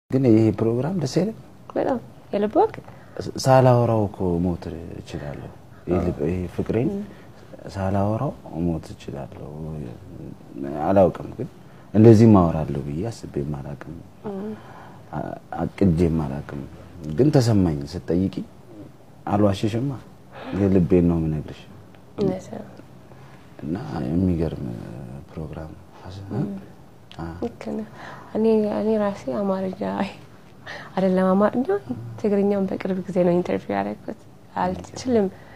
ግን ይሄ ፕሮግራም ደስ አይልም። በጣም የልብ ወግ ሳላወራው እኮ ሞት እችላለሁ። ይሄ ፍቅሬን ሳላወራው ሞት እችላለሁ። አላውቅም፣ ግን እንደዚህ ማወራለሁ ብዬ አስቤም አላውቅም፣ አቅጄም አላውቅም። ግን ተሰማኝ ስትጠይቂ፣ አልዋሽሽማ፣ የልቤን ነው የምነግርሽ እውነት ነው። እና የሚገርም ፕሮግራም ልክ ነህ። እኔ እኔ ራሴ አማርኛ አይደለም አማርኛ ትግርኛውን በቅርብ ጊዜ ነው ኢንተርቪው ያደረኩት። አልችልም